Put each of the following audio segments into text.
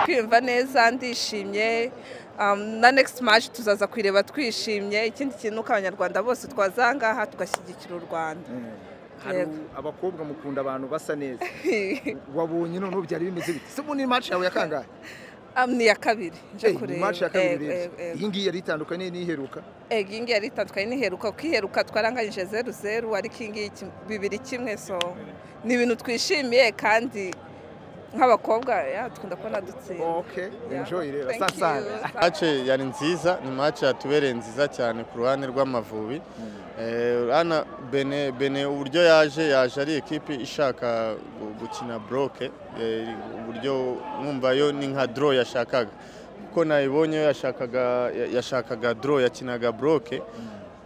kwiyumva neza ndishimye um, na next match tuzaza kuyireba twishimye ikindi kintu uko abanyarwanda bose twaza aha ngaha tugashyigikira u rwanda Hari Yego. u- abakobwa mukunda abantu basa neza wabonye none ubu byari bimeze bite se ubundi ni match yawe ya kangahe Um, ni iya kabiri nje Eh, ni kureba match ya Ego, kabiri urebye ego, ego. iyi ngiyi yari itandukanye n'iheruka ego iyi ngiyi yari itandukanye n'iheruka kuko iheruka twaranganyije zeru zeru ariko iyi ngiyi kim- bibiri kimwe so ni ibintu twishimiye kandi nk'abakobwa ya dukunda kubona dutsinda ok Yeah. enjoy rero Thank you. sasa mace yari nziza ni mace yatubereye nziza cyane ku ruhande rw'amavubi Eh, urabona bene bene uburyo yaje yaje ari ekipi ishaka gu- gukina broke Eh, uburyo mwumva yo ni nka draw yashakaga kuko nayibonye yo yashakaga ya- yashakaga draw yakinaga broke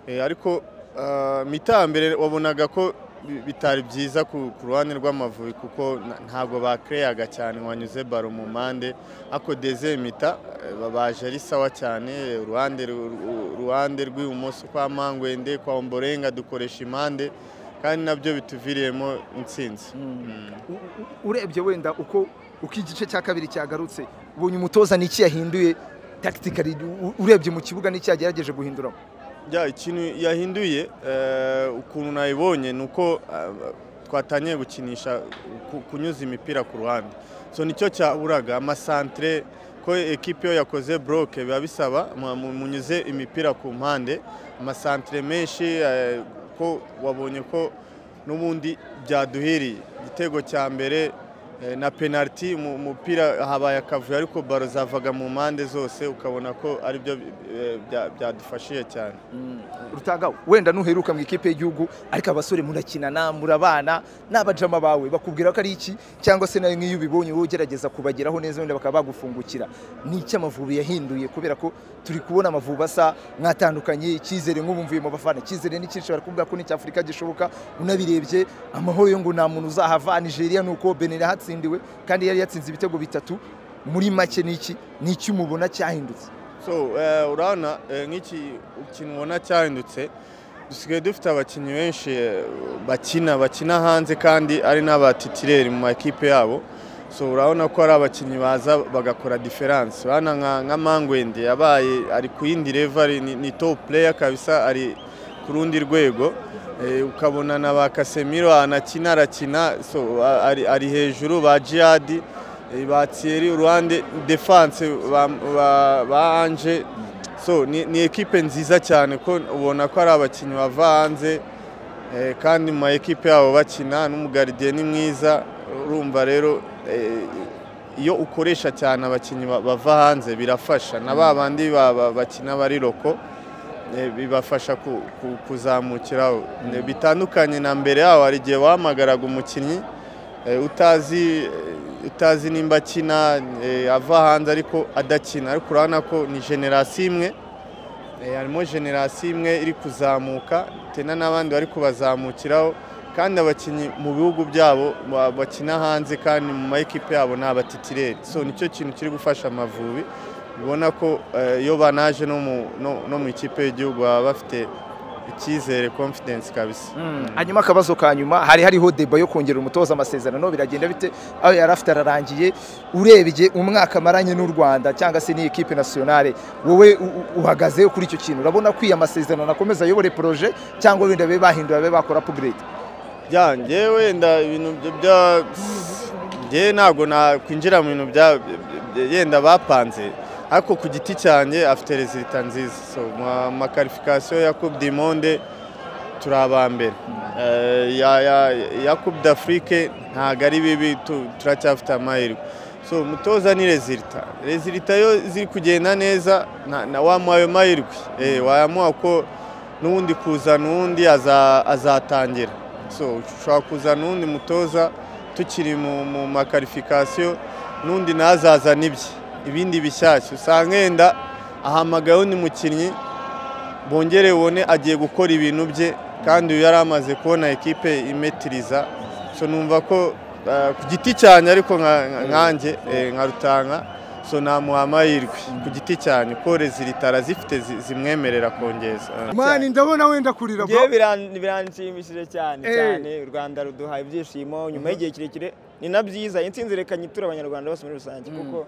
Eh, ariko ah, mitambere wabonaga ko bi- bitari byiza ku ku ruhande rw'amavubi kuko na- ntabwo bakereyaga cyane wanyuze baro mu mpande ako dezemita babaje ari sawa cyane uruhande ru- ru- uruhande rw'ibumoso kwa mangwende kwa omborenga dukoresha impande kandi nabyo bituviriyemo intsinzi Mm. U- u- urebye wenda uko uko igice cya kabiri cyagarutse ubonye umutoza n'iki yahinduye tactically u- urebye mu kibuga n'iki yagerageje guhinduramo Ya ikintu yahinduye eh, ukuntu nayibonye ni uko eh, twatangiye gukinisha ku- kunyuza imipira ku ruhande so nicyo cyaburaga amasantere ko ekipi iyo yakoze broke biba bisaba mu- mu- munyuze imipira ku mpande amasantere menshi eh, ko wabonye ko n'ubundi byaduhiriye igitego cya mbere eh, na penaliti mu mupira habaye akavuyo ariko baro zavaga mu mpande zose ukabona ko aribyo eh, bya- byadufashije cyane rutagawe wenda nuheruka mu ikipe y'igihugu ariko abasore murakinana murabana n'abajama bawe bakubwira ko ari iki cyangwa se nawe nk'iyo ubibonye wowe ugerageza kubageraho neza wenda bakaba bagufungukira ni iki amavubi yahinduye kubera ko turi kubona amavubi asa mwatandukanye icyizere nk'ubumvuye mu bafana icyizere n'icyinshi barakubwira ko n'icya afurika gishoboka unabirebye amahoro yo ngo nta muntu uzahava nigeria ni uko benin yahatsindiwe kandi yari yatsinze ibitego bitatu muri make ni iki ni iki umubona cyahindutse so eh, urabona eh, nk'iki ikintu ubona cyahindutse dusigaye dufite abakinnyi benshi eh, bakina bakina hanze kandi ari n'abatitireri mu makipe yabo so urabona ko ari abakinnyi baza bagakora diferanse urabona nka, nka mangwende yabaye ari ku yindi level ni, ni top player kabisa ari ku rundi rwego Eh, ukabona na ba kasemiro anakina arakina so a- ari, ari hejuru ba jihadi eh, ba thierry uruhande defanse ba, ba, ba ange so ni, ni ekipe nziza cyane ko ubona ko ari abakinnyi bava hanze eh, kandi mu ma ekipe yabo bakina n'umugaridiye ni mwiza urumva rero eh, iyo ukoresha cyane abakinnyi ba- bava hanze birafasha na ba bandi ba- ba- bakina bari loko eh, bibafasha ku- ku- kuzamukiraho Ne- bitandukanye na mbere yaho hari igihe wahamagaraga umukinnyi eh, utazi eh, utazi nimba akina eh, ava hanze ariko adakina ariko urabona ko ni generasiyo imwe Eh, harimo generasiyo imwe iri kuzamuka tena n'abandi bari kubazamukiraho kandi abakinnyi mu bihugu byabo ba- bakina hanze kandi mu ma ekipe yabo ni abatitireri so nicyo kintu kiri gufasha amavubi ubona ko eh, iyo banaje no mu- no- no mu ikipe y'igihugu baba bafite icyizere confidence kabisa hanyuma akabazo ka nyuma hari hariho deba yo kongera umutoza amasezerano biragenda bite aho yari afite ararangiye urebye umwaka amaranye n'u rwanda cyangwa se n'iyi ekipe nasiyonale wowe u- u- uhagaze kuri icyo kintu urabona ko iyo amasezerano akomeza ayobore poroje cyangwa wenda babe bahindura babe bakora apuguredi ya njyewe wenda ibintu byo bya njyewe ntabwo nakwinjira mu bintu bya bya- yenda bapanze ariko ku giti cyanjye afite rezilita nziza so mu makarifikasiyo ya coupe du monde turi aba mbere Eh, ya- ya- ya coupe d'afrique ntabwo ari bibi tu- turacyafite amahirwe so umutoza ni rezilita rezilita yo ziri kugenda neza na- na wamuha ayo mahirwe Eh, wayamuha ko n'ubundi kuzana uwundi aza- azatangira so ushobora kuzana uwundi mutoza tukiri mu, mu makarifikasiyo n'undi nazazana ibye ibindi bishyashya usanga yenda ahamagaye undi mukinnyi bongere ubone agiye gukora ibintu bye kandi uyu yari amaze kubona ekipe imetiriza so numva ko eh, ku giti cyanjye ariko nka- nka- nkanjye eh, nka rutanga so namuha amahirwe ku giti cyane pole ziritara zifite zi- zimwemerera kongeza Eh. mani ndabona wenda kurira bro. Ngewe biran- biranshimishije cyane Eh. cyane u rwanda ruduhaye ibyishimo nyuma y'igihe kirekire ni na byiza intsinzi reka nyiture abanyarwanda bose muri rusange kuko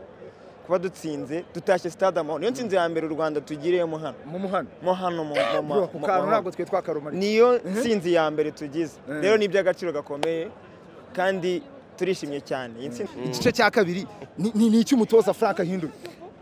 kuba dutsinze dutashye sitade amahoro niyo nsinzi ya mbere u rwanda tugiriyemo hano mu muhanda mo hano mu mu- mu- bro ku mu- kantu mu- ntabwo twe twakarumara niyo nsinzi ya mbere tugize rero ni iby'agaciro gakomeye kandi turishimye cyane iyi ntsinzi igice cya kabiri ni- ni ni icy'umutoza frank hindura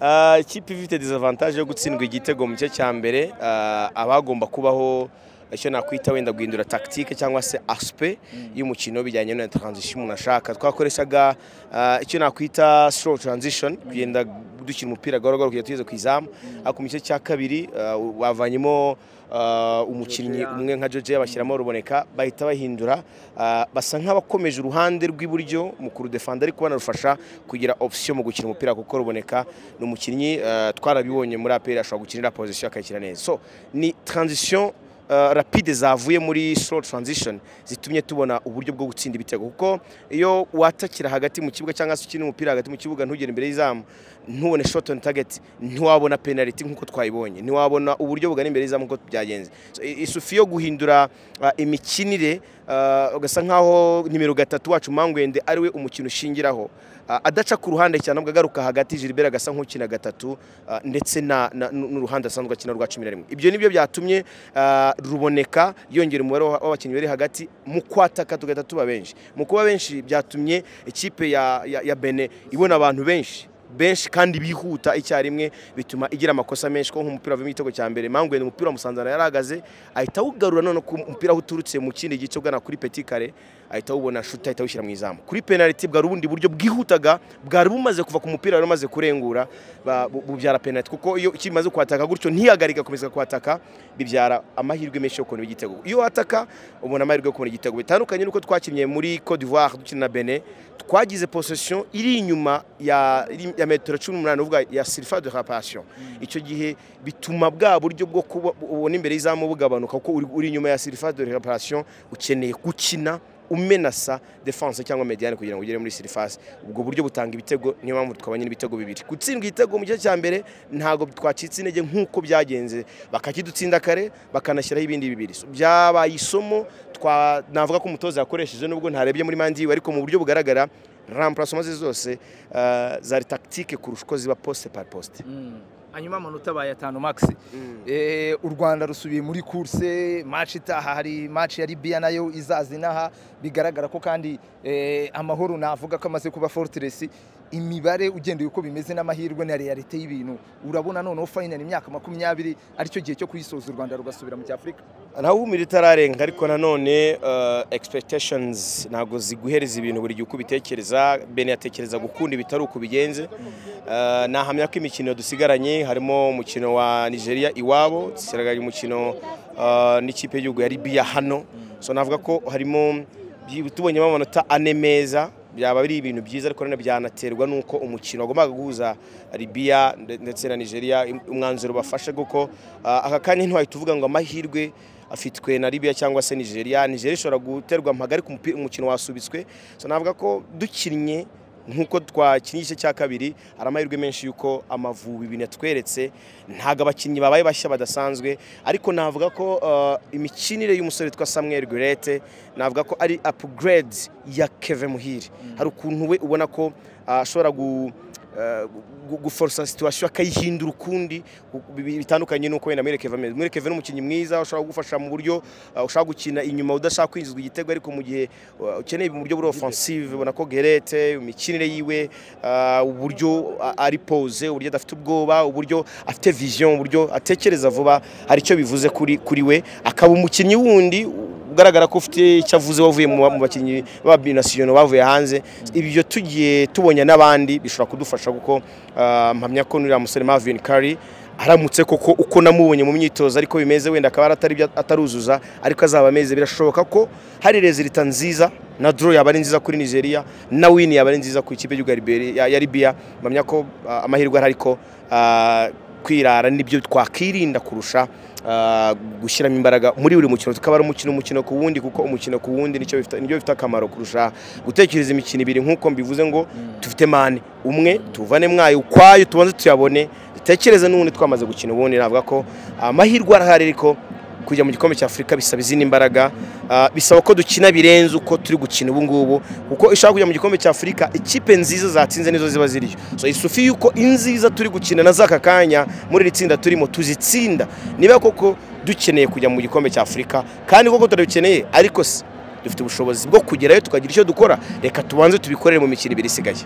Ah, ikipe ifite disavantage yo gutsindwa igitego mu gice cya mbere ah, abagomba kubaho icyo nakwita wenda guhindura tactique cyangwa se aspe y'umukino bijyanye na transition umuntu ashaka twakoreshaga ah, icyo nakwita slow transition kugenda dukina umupira gahoro gahoro kugeza tugeze ku izamu ariko mu gice cya kabiri ah, bavanyemo ah, umukinnyi umwe nka Jojo bashyiramo ruboneka bahita bahindura ah, basa nk'abakomeje uruhande rw'iburyo mu kurudefanda ariko banarufasha kugira option mu gukina umupira kuko ruboneka ni umukinnyi eh, twarabibonye muri APR ashobora gukinira position akayikina neza so ni transition eh, rapide zavuye muri slow transition zitumye tubona uburyo bwo gutsinda ibitego kuko iyo watakira hagati mu kibuga cyangwa se ukina umupira hagati mu kibuga ntugere imbere y'izamu ntubone shot on target ntiwabona penalty nk'uko twayibonye ntiwabona uburyo bugana imbere y'izamu nk'uko byagenze So, i- isufi yo guhindura ah, imikinire ah, ugasa nk'aho nimero gatatu wacu mangwende ariwe umukino ushingiraho Ah, adaca ku ruhande cyane ahubwo agaruka hagati Gilbert agasa nk'ukina gatatu ah, ndetse na- na- n'uruhande asanzwe akina rwa cumi na rimwe ibyo nibyo byatumye ah, ruboneka yongera umubare w'a- w'abakinnyi bari hagati mu kwataka tugahita tuba benshi mu kuba benshi byatumye ikipe ya, ya, ya bene ibona abantu benshi benshi kandi bihuta icyarimwe bituma igira amakosa menshi ko nk'umupira wavuyemo igitego cya mbere mangwe ni umupira wa musanzana yari ahagaze ahita awugarura none ku mupira aho uturutse mu kindi gice ugana kuri peti kare ahita awubona shuti ahita awushyira mu izamu kuri penaliti bwari ubundi buryo bwihutaga bwari bumaze kuva ku mupira wari umaze kurengura ba- bu- bubyara penaliti kuko iyo kimaze kwataka gutyo ntiyagarika akomeza kwataka bibyara amahirwe menshi yo kubona igitego iyo wataka ubona amahirwe yo kubona igitego bitandukanye n'uko twakinnye muri Cote d'Ivoire dukina na Benin twagize possession iri inyuma ya, iri- ya metero cumi n'umunani uvuga ya surface de réparation icyo gihe bituma bwa buryo bwo kuba ubona imbere y'izamu bugabanuka kuko uri, uri inyuma ya surface de réparation ukeneye gukina umenasa defense cyangwa mediane kugira ngo ugere muri surface ubwo buryo butanga ibitego niyo mpamvu twabonye n'ibitego bibiri gutsindwa igitego mu gice cya mbere ntabwo twacitse intege nk'uko byagenze bakakidutsinda kare bakanashyiraho ibindi bibiri So, byabaye isomo twa- navuga ko umutoza yakoresheje nubwo ntarebye muri mandi yiwe ariko mu buryo bugaragara remplacement ze zose eh, zari tactique kurusha uko ziba poste par poste hanyuma amanota baye atanu max Eh, u rwanda rusubiye muri kurse match itaha hari match ya libiya nayo izaza inaha bigaragara ko kandi eh, amahoro navuga ko amaze kuba fortress imibare ugendeye uko bimeze n'amahirwe na realite y'ibintu urabona noneho final imyaka makumyabiri aricyo gihe cyo kuyisoza u rwanda rugasubira mu cyafurika ntawumira itararenga ariko nanone eh, expectations ntabwo ziguhereza ibintu buri gihe uko ubitekereza bene yatekereza gukunda ibitari uko bigenze Eh, nahamya ko imikino dusigaranye harimo umukino wa nigeria iwabo dusigaranye umukino eh, n'ikipe y'igihugu ya libiya hano so navuga ko harimo byi- tubonyemo amanota ane meza byaba biri ibintu byiza ariko nanone byanaterwa n'uko umukino wagombaga guhuza libiya nde- ndetse na nigeria im- umwanzuro bafashe kuko ah, aka kanya ntiwahita uvuga ngo amahirwe afitwe na libiya cyangwa se nigeria nigeria ishobora guterwa mpagari ku mupi- umukino wasubitswe so navuga ko dukinnye nk'uko twakinnye igice cya kabiri hari amahirwe menshi y'uko amavubi ibintu yatweretse ntabwo abakinnyi babaye bashya badasanzwe ariko navuga ko eh, imikinire y'umusore witwa samuel gurete navuga ko ari upgrade ya keve muhire hari ukuntu we ubona ko ah, ashobora gu eh, gu- guforosa situwasiyo akayihindura ukundi gu- bi- bitandukanye n'uko wenda muri keve ameze muri keve ni umukinnyi mwiza ushobora kugufasha mu buryo ah, ushobora gukina inyuma udashaka kwinjizwa igitego ariko mu gihe uh, ukeneye mu buryo buri offensive ubona ko gerete imikinire yiwe ah, uburyo a- ari pose uburyo adafite ubwoba uburyo afite vision uburyo atekereza vuba hari icyo bivuze kuri kuri we akaba umukinnyi wundi ugaragara ko ufite icyo avuze wavuye mu ba- mu bakinnyi b'abinasiyoni bavuye hanze ibyo tugiye tubonye n'abandi bishobora kudufasha kuko ah, mpamya ko n'uriya musore Marvin Curry aramutse koko uko namubonye mu myitozo ariko bimeze wenda akaba ari atari bya- ataruzuza ariko azaba ameze birashoboka ko hari rezilita nziza na draw yaba ari nziza kuri Nigeria na win yaba ari nziza ku ikipe y'igihugu ya Liberia- ya- ya Libya mpamya ko ah, amahirwe ari ariko ah, kwirara nibyo twakwirinda kurusha ah, gushyiramo imbaraga muri buri mukino tukaba ari umukino umukino ku wundi kuko umukino ku wundi nicyo bifite nibyo bifite akamaro kurusha gutekereza imikino ibiri nk'uko mbivuze ngo tufite mani umwe tuvane mwayo ukwayo tubanze tuyabone dutekereze n'ubundi twamaze gukina ubundi navuga ko amahirwe arahari ariko kujya mu gikombe cya afurika bisaba izindi mbaraga Ah, bisaba ko dukina birenze uko turi gukina ubu ngubu kuko ishaka kujya mu gikombe cya afurika ikipe nziza zatsinze nizo ziba ziriyo so isufi yuko inziza turi gukina na z'aka kanya muri iri tsinda turimo tuzitsinda niba koko dukeneye kujya mu gikombe cya afurika kandi koko turabikeneye ariko si dufite ubushobozi bwo kugerayo tukagira icyo dukora reka tubanze tubikorere mu mikino ibiri isigaye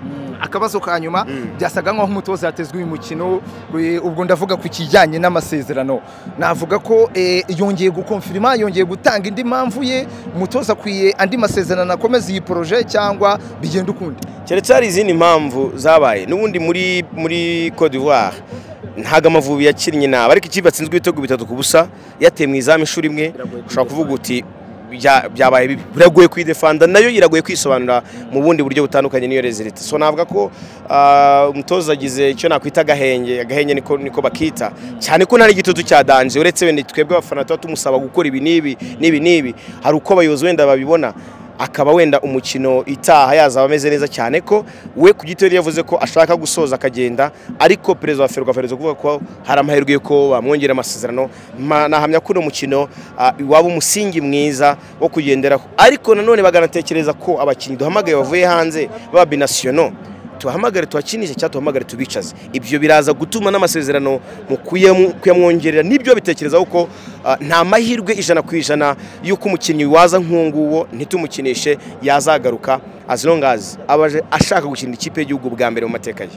akabazo ka nyuma byasaga nk'aho umutoza yatezwe uyu mukino eh, ubwo ndavuga ku kijyanye n'amasezerano navuga ko eh, yongeye gukonfirima yongeye gutanga indi mpamvu ye umutoza akwiye andi masezerano akomeza iyi poroje cyangwa bigenda ukundi keretse hari izindi mpamvu zabaye n'ubundi muri muri Cote d'Ivoire ntago amavubi yakinnye nabi ariko ikipe yatsinzwe ibitego bitatu ku busa yateye mu izamu ishuri imwe ushobora kuvuga uti "Bya- byabaye bibi biragoye kuyidefanda nayo iragoye kwisobanura mu bundi buryo butandukanye n'iyo rezilite so navuga ko ah, umutoza agize icyo nakwita agahenge agahenge niko niko bakita cyane ko nta n'igitutu cya danje uretse wenda twebwe abafana tuba tumusaba gukora ibi n'ibi n'ibi n'ibi hari uko abayobozi wenda babibona akaba wenda umukino itaha yazaba ameze neza cyane ko we ku gito yari yavuze ko ashaka gusoza akagenda ariko perezida wa ferwafa perezida kuvuga ko hari amahirwe y'uko bamwongerera amasezerano Ma- nahamya ko uno mukino ah, waba umusingi mwiza wo kugenderaho ariko nanone baganatekereza ko abakinnyi duhamagaye bavuye hanze baba binasiyono tubahamagare tubakinishe cyangwa tubahamagare tubicaze ibyo biraza gutuma n'amasezerano mu kuyamu- kuyamwongerera nibyo bitekereza kuko ah, nta mahirwe ijana ku ijana y'uko umukinnyi waza nk'uwo ntitumukinishe yazagaruka as long as aba aje- ashaka gukinira ikipe y'igihugu bwa mbere mu mateka ye